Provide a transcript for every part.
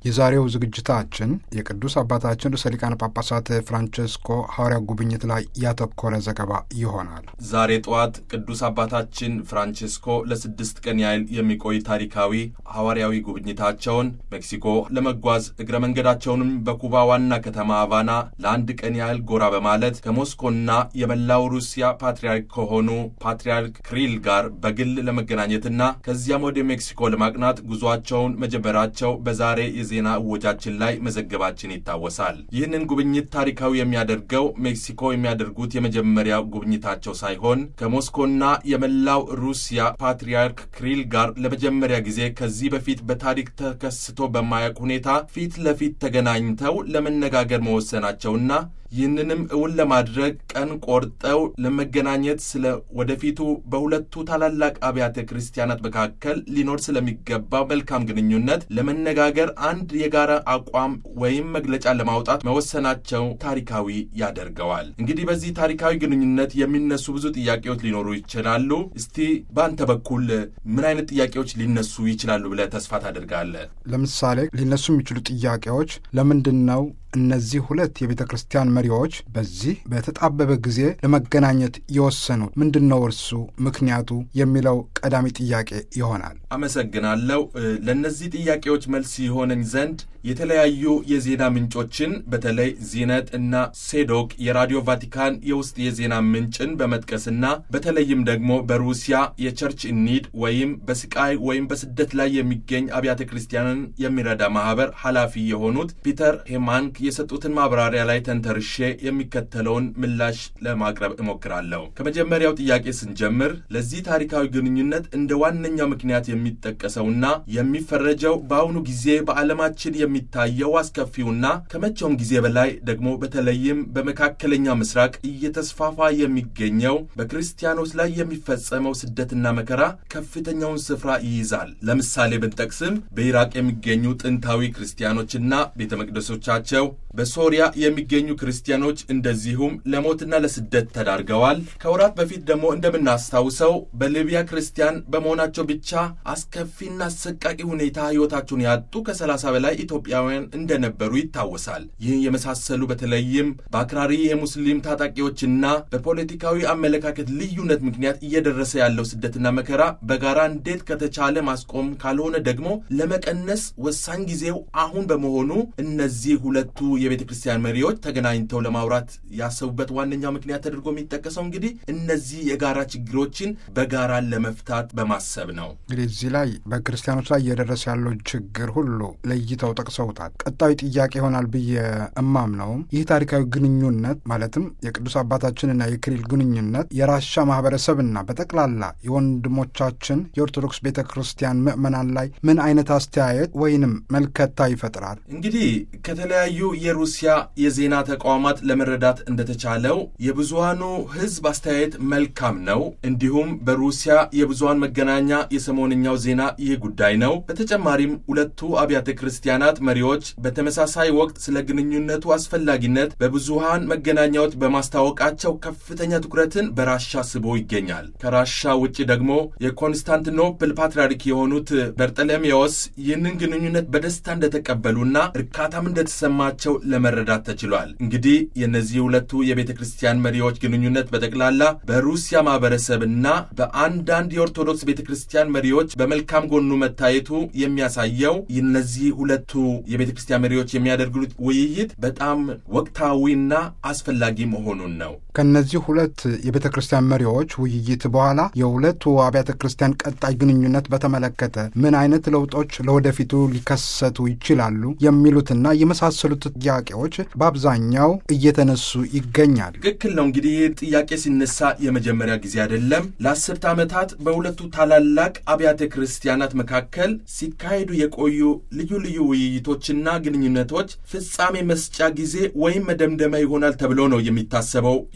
የዛሬው ዝግጅታችን የቅዱስ አባታችን ርዕሰ ሊቃነ ጳጳሳት ፍራንቸስኮ ሐዋርያ ጉብኝት ላይ ያተኮረ ዘገባ ይሆናል። ዛሬ ጠዋት ቅዱስ አባታችን ፍራንቸስኮ ለስድስት ቀን ያህል የሚቆይ ታሪካዊ ሐዋርያዊ ጉብኝታቸውን ሜክሲኮ ለመጓዝ እግረ መንገዳቸውንም በኩባ ዋና ከተማ ሃቫና ለአንድ ቀን ያህል ጎራ በማለት ከሞስኮና የመላው ሩሲያ ፓትርያርክ ከሆኑ ፓትርያርክ ክሪል ጋር በግል ለመገናኘትና ከዚያም ወደ ሜክሲኮ ለማቅናት ጉዞአቸውን መጀመራቸው በዛሬ የዜና እወጃችን ላይ መዘገባችን ይታወሳል። ይህንን ጉብኝት ታሪካዊ የሚያደርገው ሜክሲኮ የሚያደርጉት የመጀመሪያ ጉብኝታቸው ሳይሆን ከሞስኮና የመላው ሩሲያ ፓትርያርክ ክሪል ጋር ለመጀመሪያ ጊዜ ከዚህ በፊት በታሪክ ተከስቶ በማያውቅ ሁኔታ ፊት ለፊት ተገናኝተው ለመነጋገር መወሰናቸውና ይህንንም እውን ለማድረግ ቀን ቆርጠው ለመገናኘት ስለ ወደፊቱ በሁለቱ ታላላቅ አብያተ ክርስቲያናት መካከል ሊኖር ስለሚገባው መልካም ግንኙነት ለመነጋገር አንድ የጋራ አቋም ወይም መግለጫ ለማውጣት መወሰናቸው ታሪካዊ ያደርገዋል። እንግዲህ በዚህ ታሪካዊ ግንኙነት የሚነሱ ብዙ ጥያቄዎች ሊኖሩ ይችላሉ። እስቲ በአንተ በኩል ምን አይነት ጥያቄዎች ሊነሱ ይችላሉ ብለህ ተስፋ ታደርጋለህ? ለምሳሌ ሊነሱ የሚችሉ ጥያቄዎች ለምንድን ነው እነዚህ ሁለት የቤተ ክርስቲያን መሪዎች በዚህ በተጣበበ ጊዜ ለመገናኘት የወሰኑት ምንድን ነው እርሱ ምክንያቱ የሚለው ቀዳሚ ጥያቄ ይሆናል። አመሰግናለሁ። ለእነዚህ ጥያቄዎች መልስ ይሆነኝ ዘንድ የተለያዩ የዜና ምንጮችን በተለይ ዚነት እና ሴዶክ የራዲዮ ቫቲካን የውስጥ የዜና ምንጭን በመጥቀስና በተለይም ደግሞ በሩሲያ የቸርች ኒድ ወይም በስቃይ ወይም በስደት ላይ የሚገኝ አብያተ ክርስቲያንን የሚረዳ ማህበር ኃላፊ የሆኑት ፒተር ሄማንክ የሰጡትን ማብራሪያ ላይ ተንተርሼ የሚከተለውን ምላሽ ለማቅረብ እሞክራለሁ። ከመጀመሪያው ጥያቄ ስንጀምር ለዚህ ታሪካዊ ግንኙነት እንደ ዋነኛው ምክንያት የሚጠቀሰውና የሚፈረጀው በአሁኑ ጊዜ በዓለማችን የሚታየው አስከፊውና ከመቼውም ጊዜ በላይ ደግሞ በተለይም በመካከለኛ ምስራቅ እየተስፋፋ የሚገኘው በክርስቲያኖች ላይ የሚፈጸመው ስደትና መከራ ከፍተኛውን ስፍራ ይይዛል። ለምሳሌ ብንጠቅስም በኢራቅ የሚገኙ ጥንታዊ ክርስቲያኖችና ቤተ መቅደሶቻቸው በሶሪያ የሚገኙ ክርስቲያኖች እንደዚሁም ለሞትና ለስደት ተዳርገዋል። ከወራት በፊት ደግሞ እንደምናስታውሰው በሊቢያ ክርስቲያን በመሆናቸው ብቻ አስከፊና አሰቃቂ ሁኔታ ሕይወታቸውን ያጡ ከሰላሳ በላይ ኢትዮጵያውያን እንደነበሩ ይታወሳል። ይህን የመሳሰሉ በተለይም በአክራሪ የሙስሊም ታጣቂዎችና በፖለቲካዊ አመለካከት ልዩነት ምክንያት እየደረሰ ያለው ስደትና መከራ በጋራ እንዴት ከተቻለ ማስቆም ካልሆነ ደግሞ ለመቀነስ ወሳኝ ጊዜው አሁን በመሆኑ እነዚህ ሁለቱ የቤተ ክርስቲያን መሪዎች ተገናኝተው ለማውራት ያሰቡበት ዋነኛው ምክንያት ተደርጎ የሚጠቀሰው እንግዲህ እነዚህ የጋራ ችግሮችን በጋራ ለመፍታት በማሰብ ነው። እንግዲህ እዚህ ላይ በክርስቲያኖች ላይ እየደረሰ ያለው ችግር ሁሉ ለይተው ጠቅሰውታል። ቀጣዩ ጥያቄ ይሆናል ብዬ እማምነውም ይህ ታሪካዊ ግንኙነት ማለትም የቅዱስ አባታችንና የክሪል ግንኙነት የራሻ ማህበረሰብና በጠቅላላ የወንድሞቻችን የኦርቶዶክስ ቤተ ክርስቲያን ምዕመናን ላይ ምን አይነት አስተያየት ወይንም መልከታ ይፈጥራል? እንግዲህ ከተለያዩ የሩሲያ የዜና ተቋማት ለመረዳት እንደተቻለው የብዙሃኑ ሕዝብ አስተያየት መልካም ነው። እንዲሁም በሩሲያ የብዙሃን መገናኛ የሰሞንኛው ዜና ይህ ጉዳይ ነው። በተጨማሪም ሁለቱ አብያተ ክርስቲያናት መሪዎች በተመሳሳይ ወቅት ስለ ግንኙነቱ አስፈላጊነት በብዙሃን መገናኛዎች በማስታወቃቸው ከፍተኛ ትኩረትን በራሻ ስቦ ይገኛል። ከራሻ ውጭ ደግሞ የኮንስታንቲኖፕል ፓትርያርክ የሆኑት በርጠለሜዎስ ይህንን ግንኙነት በደስታ እንደተቀበሉና እርካታም እንደተሰማቸው ለመረዳት ተችሏል። እንግዲህ የእነዚህ ሁለቱ የቤተ ክርስቲያን መሪዎች ግንኙነት በጠቅላላ በሩሲያ ማህበረሰብና በአንዳንድ የኦርቶዶክስ ቤተ ክርስቲያን መሪዎች በመልካም ጎኑ መታየቱ የሚያሳየው እነዚህ ሁለቱ የቤተ ክርስቲያን መሪዎች የሚያደርጉት ውይይት በጣም ወቅታዊና አስፈላጊ መሆኑን ነው። ከእነዚህ ሁለት የቤተ ክርስቲያን መሪዎች ውይይት በኋላ የሁለቱ አብያተ ክርስቲያን ቀጣይ ግንኙነት በተመለከተ ምን አይነት ለውጦች ለወደፊቱ ሊከሰቱ ይችላሉ የሚሉትና የመሳሰሉት ጥያቄዎች በአብዛኛው እየተነሱ ይገኛል። ትክክል ነው። እንግዲህ ይህ ጥያቄ ሲነሳ የመጀመሪያ ጊዜ አይደለም። ለአስርተ ዓመታት በሁለቱ ታላላቅ አብያተ ክርስቲያናት መካከል ሲካሄዱ የቆዩ ልዩ ልዩ ውይይቶችና ግንኙነቶች ፍጻሜ መስጫ ጊዜ ወይም መደምደሚያ ይሆናል ተብሎ ነው የሚታሰበው። ይህ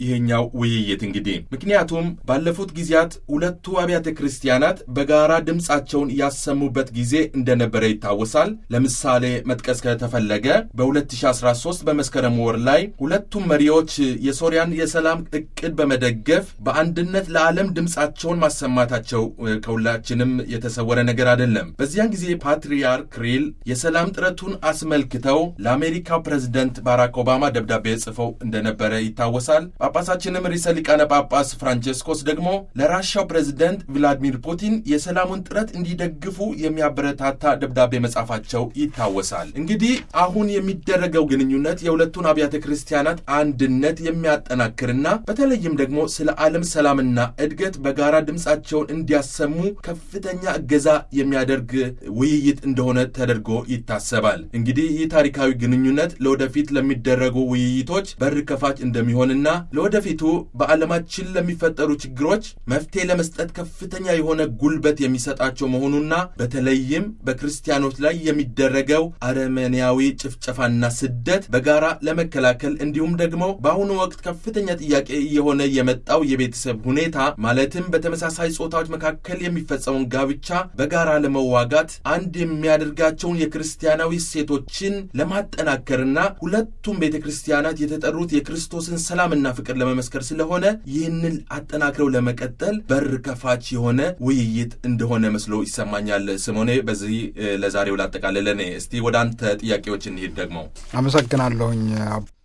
ይሄኛው ውይይት እንግዲህ ምክንያቱም ባለፉት ጊዜያት ሁለቱ አብያተ ክርስቲያናት በጋራ ድምፃቸውን ያሰሙበት ጊዜ እንደነበረ ይታወሳል። ለምሳሌ መጥቀስ ከተፈለገ በ2013 በመስከረም ወር ላይ ሁለቱም መሪዎች የሶሪያን የሰላም እቅድ በመደገፍ በአንድነት ለዓለም ድምፃቸውን ማሰማታቸው ከሁላችንም የተሰወረ ነገር አይደለም። በዚያን ጊዜ ፓትርያርክ ክሪል የሰላም ጥረቱን አስመልክተው ለአሜሪካው ፕሬዝደንት ባራክ ኦባማ ደብዳቤ ጽፈው እንደነበረ ይታወሳል። ጳጳሳችንም ርዕሰ ሊቃነ ጳጳስ ፍራንቼስኮስ ደግሞ ለራሻው ፕሬዝደንት ቭላዲሚር ፑቲን የሰላሙን ጥረት እንዲደግፉ የሚያበረታታ ደብዳቤ መጻፋቸው ይታወሳል። እንግዲህ አሁን የሚደረገው ግንኙነት የሁለቱን አብያተ ክርስቲያናት አንድነት የሚያጠናክርና በተለይም ደግሞ ስለ ዓለም ሰላምና እድገት በጋራ ድምፃቸውን እንዲያሰሙ ከፍተኛ እገዛ የሚያደርግ ውይይት እንደሆነ ተደርጎ ይታሰባል። እንግዲህ ይህ ታሪካዊ ግንኙነት ለወደፊት ለሚደረጉ ውይይቶች በር ከፋች እንደሚሆንና ለወደፊቱ በዓለማችን ለሚፈጠሩ ችግሮች መፍትሄ ለመስጠት ከፍተኛ የሆነ ጉልበት የሚሰጣቸው መሆኑና በተለይም በክርስቲያኖች ላይ የሚደረገው አረመኔያዊ ጭፍጨፋና ስደት በጋራ ለመከላከል እንዲሁም ደግሞ በአሁኑ ወቅት ከፍተኛ ጥያቄ እየሆነ የመጣው የቤተሰብ ሁኔታ ማለትም በተመሳሳይ ጾታዎች መካከል የሚፈጸመውን ጋብቻ በጋራ ለመዋጋት አንድ የሚያደርጋቸውን የክርስቲያናዊ እሴቶችን ለማጠናከርና ሁለቱም ቤተ ክርስቲያናት የተጠሩት የክርስቶስን ሰላምና ፍቅር ለመመስከር ስለሆነ ይህንን አጠናክረው ለመቀጠል በር ከፋች የሆነ ውይይት እንደሆነ መስሎ ይሰማኛል። ስሞኔ በዚህ ለዛሬው ላጠቃልለን። እስቲ ወደ አንተ ጥያቄዎች እንሂድ። ደግሞ አመሰግናለሁኝ።